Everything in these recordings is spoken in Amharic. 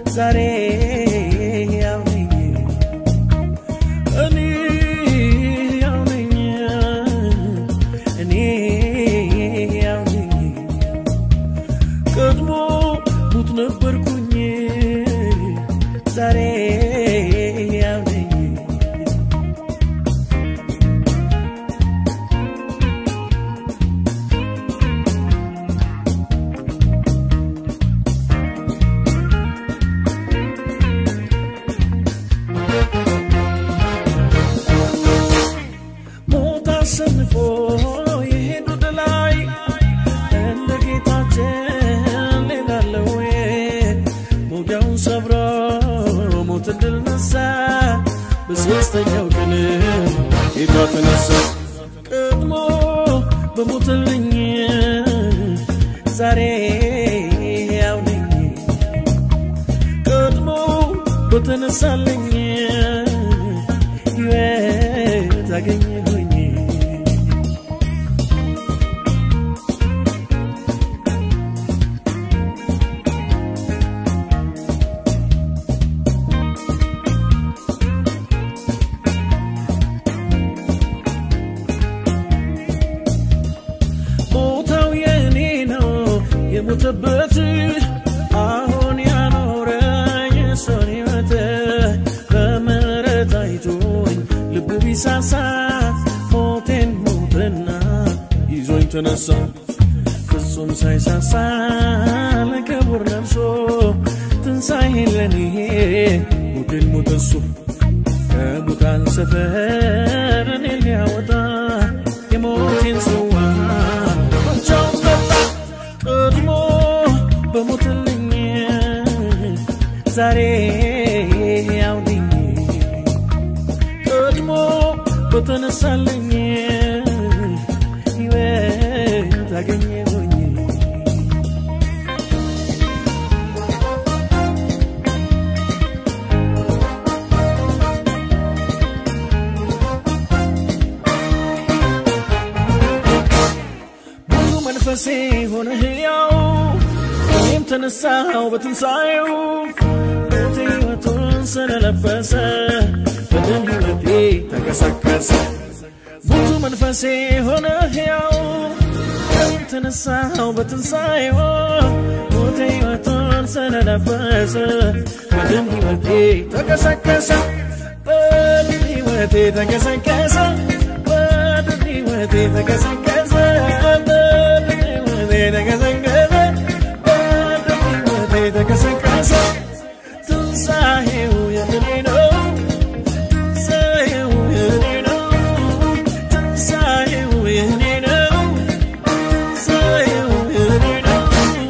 ዛሬ ያው ነኝ እኔ ያው ነኝ እኔ ያው ነኝ ቀድሞ ሙት ነበርኩኝ ዛሬ ያው ነኝ ሞት አሸንፎ የሄዱ ድላይ እንደ ጌታችን ሌላለ ወይ? ሞጊያውን ሰብሮ ሞት ድል ነሳ። በሦስተኛው ቀን ጌታ ተነሳ። ቀድሞ በሞትልኝ ዛሬ ያው ነኝ ቀድሞ በተነሳልኝ ሕይወት አገኘሁኝ ቦታው የእኔ ነው የሞተበት አሁን ያኖረኝ እሱን ሕይወት በምሕረት አይቶኝ ልቡ ቢሳሳ ሞቴን ሞትና ይዞኝ ተነሳ ፍጹም ሳይሳሳ ለክቡር ነፍሶ ትንሣኤን ለኔ ሞቴን ሞተ እሱ ከሙታን ሰፈር እኔ ሊያወጣ የሞቴን ጽዋ ብቻውን ጠጣ ቀድሞ በሞትልኝ ዛሬ ያው ነኝ ቀድሞ በተነሳልኝ ሕይወት አገኘሁኝ ብዙ መንፈሴ ሆነ ሕያው እኔም ተነሳው በትንሣኤው ሞቴ ሕይወቱን ስለለበሰ በደም ሕይወቴ ተቀሰቀሰ ብዙ መንፈሴ ሆነ ሕያው እኔም ተነሳው በትንሣኤው ሞቴ ሕይወቱን ስለለበሰ በደም ሕይወቴ ተቀሰቀሰ በደም ሕይወቴ ተቀሰቀሰ በደም ሕይወቴ ተቀሰቀሰ በደም ሕይወቴ ተቀሰቀሰ በደም ሕይወቴ ተቀሰቀሰ ትንሣኤው የእኔ ነው ትንሣኤው የእኔ ነው ትንሣኤው የእኔ ነው ትንሣኤው የእኔ ነው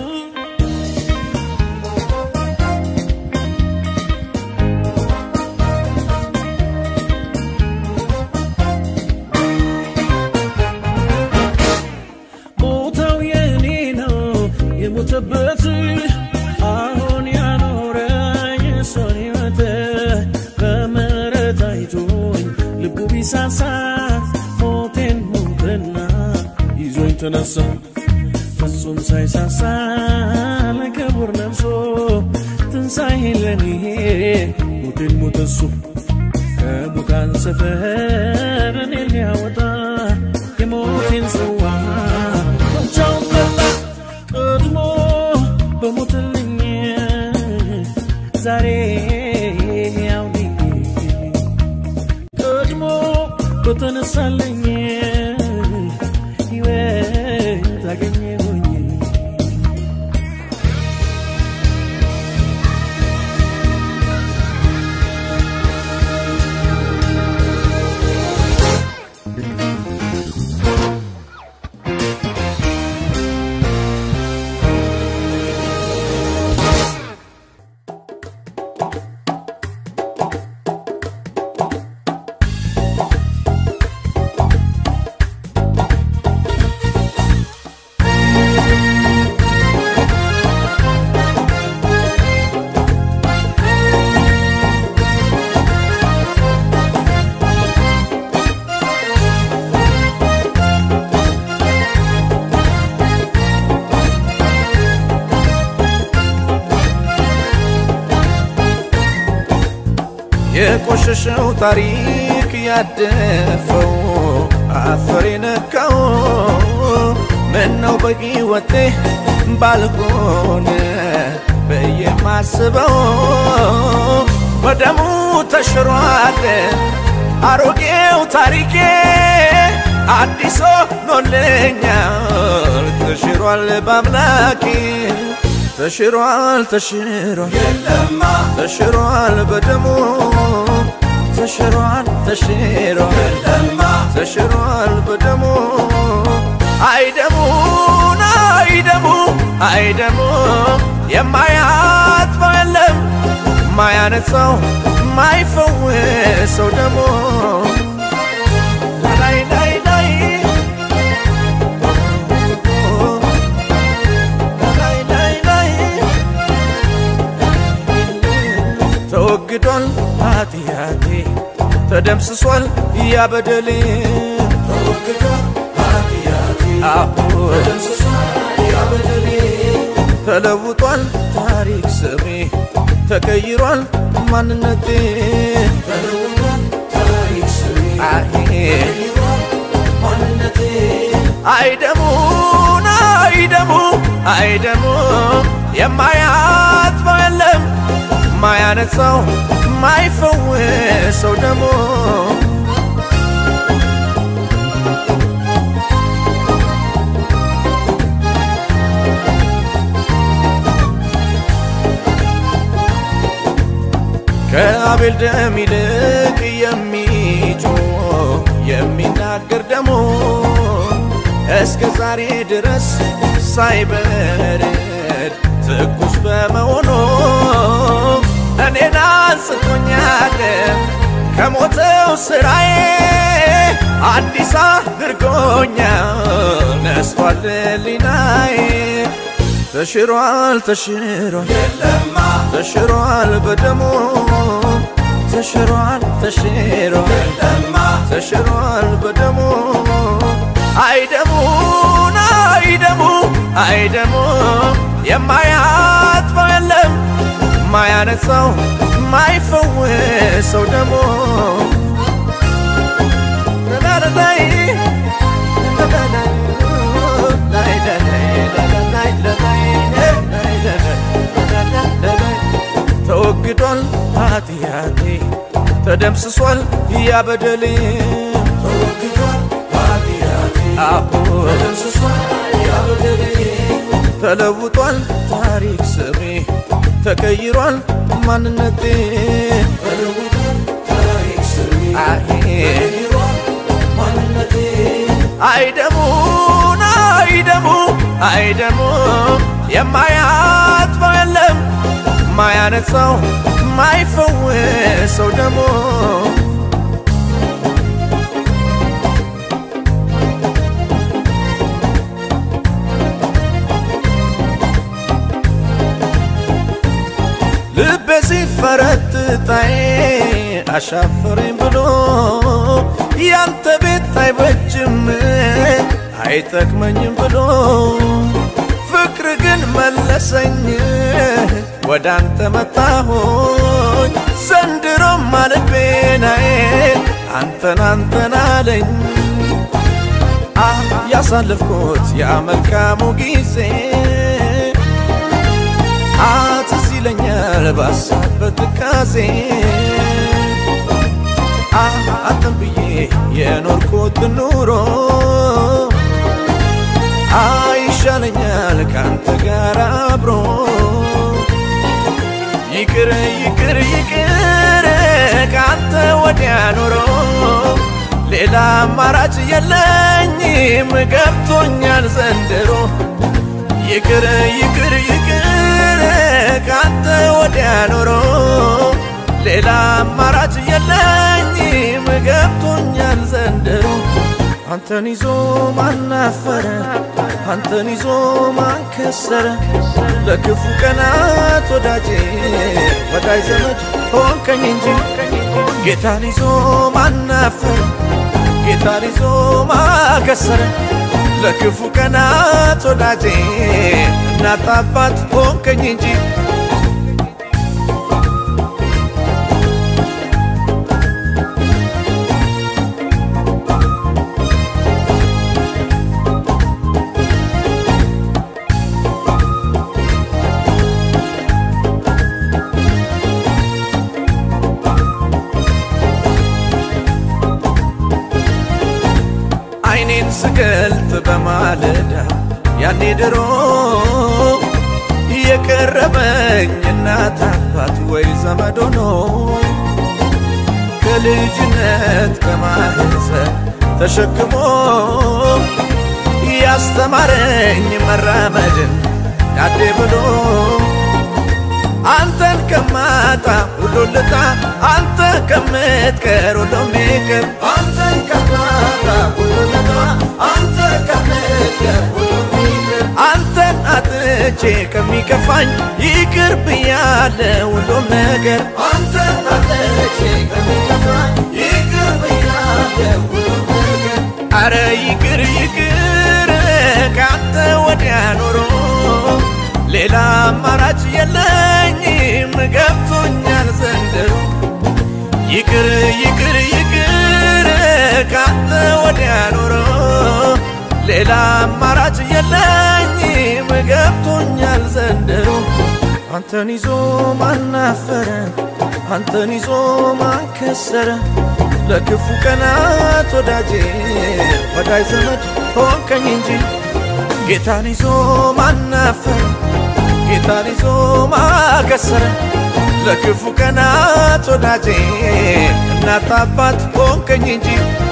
ቦታው የእኔ ነው የሞተበት አሁን ያኖረኝ እሱን ሕይወት በምሕረት አይቶኝ ልቡ ቢሳሳ ሞቴን ሞትና ይዞኝ ተነሳ ፍጹም ሳይሳሳ ለክቡር ነፍሶ ትንሣኤን ለኔ ሞቴን ሞተ እሱ ከሙታን ሰፈር እኔ ሊያወጣ የሞቴን ጽዋ ብቻውን ጠጣ ቀድሞ በሞትልኝ ዛሬ ያው ነኝ ቀድሞ በተነሳልኝ ሕይወት አገኘሁኝ የቆሸሸው ታሪክ ያደፈው አፈር የነካው ምነው በሕይወቴ ባልሆነ በየማስበው በደሙ ተሽሯል አሮጌው ታሪኬ አዲስ ሆኖልኛል ተሽሯል በአምላኬ ተሽሯል ተሽሯል የለማ ተሽሯል በደሙ ተሽሯል ተሽሯል የለማ ተሽሯል በደሙ አይደሙን አይደሙ አይደሙ የማያጥበው የለም ማያነጻው ማይፈወሰው ደሞ ላይ ላይ ላይ ላይ ላይ ላይ ተወግዷል ኃጢአቴ ተደምስሷል ያበደሌ ተወግዷል ኃጢአቴ አሁ ተደምስሷል ያ በደሌ ተለውጧል ታሪክ ስሜ ተቀይሯል ማንነቴ ተለውጧል ታሪክ ስሜ አሄ ተቀይሯል ማንነቴ አይደሙን አይደሙ አይደሙ የማያጥበው የለም ማያነጻው ማይፈወሰው ደሞ ከአቤል ደም ይልቅ የሚጮህ የሚናገር ደሞ እስከ ዛሬ ድረስ ሳይበርድ ትኩስ በመሆኑ እኔን አንስቶኛል ከሞተው ስራዬ አዲስ አድርጎኛል ነስቷል ሊናዬ ተሽሯል ተሽሯል የለማ ተሽሯል በደሙ ተሽሯል ተሽሯል የለማ ተሽሯል በደሙ አይደሙን አይደሙ አይደሙ የማያጥበው የለም ማያነጻው ማይፈወሰው ደሞ ላላላይ ተወግዷል ኃጢአቴ ተደምስሷል ያበደሌ ተወግዷል ኃጢአቴ አሁ ተደምስሷል ያ በደሌ ተለውጧል ታሪክ ስሜ ተቀይሯል ማንነቴ ተለውጧል ታሪክ ስሜ አሄ ተቀይሯል ማንነቴ አይደሙን አይደሙ አይደሙ የማያጥበው የለም ማያነጻው ማይፈወሰው ደሞ ልቤ ሲፈረጥጣዬ አሻፈረኝ ብሎ ያንተ ቤት አይበጅም አይጠቅመኝም ብሎ ፍቅር ግን መለሰኝ ወደ አንተ መጣሆኝ ዘንድሮም አልቤናዬ አንተን አንተን አለኝ አ ያሳለፍኩት ያ መልካሙ ጊዜ አትዝ ይለኛል ባሳበት ትካዜ አንተን ብዬ የኖርኩት ኑሮ አይሻለኛል ካንተ ጋር አብሮ ይቅር ይቅር ይቅር ካንተ ወዲያ ኖሮ ሌላ አማራጭ የለኝም ገብቶኛል ዘንድሮ ይቅር ይቅር ይቅር ካንተ ወዲያ ኖሮ ሌላ አማራጭ የለኝም ገብቶኛል ዘንድሮ አንተን ይዞ ማናፈረ አንተን ይዞ ማንከሰረ ለክፉ ቀናት ወዳጄ ወዳጅ ዘመድ ሆንከኝ እንጂ ጌታን ይዞ ማናፈረ ጌታን ይዞ ማከሰረ ለክፉ ቀናት ወዳጄ እናት አባት ሆንከኝ እንጂ ስገልጥ በማለዳ ያኔ ድሮ የቀረበኝ እናት አባት ወይ ዘመድ ሆኖ ከልጅነት ከማህፀን ተሸክሞ ያስተማረኝ መራመድን ዳዴ ብሎ አንተን ከማጣ ሁሉን ልጣ አንተ ከምትቀር ሁሉም ይቅር አንተን ከማጣ ሁሉን ልጣ አንተ ከምትቀር ሁሉም ይቅር አንተን አጥቼ ከሚከፋኝ ይቅር ብያለ ሁሉም ነገር አንተን አጥቼ ከሚከፋኝ ይቅር ብያለ ሁሉም ነገር አረ ይቅር ይቅር ካንተ ወዲያ ኖሮ ሌላ አማራጭ የለኝም ገብቶኛል ዘንድሮ ይቅር ይቅር ይቅር ካንተ ወዲያ ኖሮ ሌላ አማራጭ የለኝም ገብቶኛል ዘንድሮ አንተን ይዞ ማናፈረ አንተን ይዞ ማንከሰረ ለክፉ ቀናት ወዳጄ ወዳጅ ዘመድ ሆንከኝ እንጂ ጌታን ይዞ ማናፈረ ጌታን ይዞ ማከሰረ ለክፉ ቀናት ወዳጄ እናት አባት ሆንከኝ እንጂ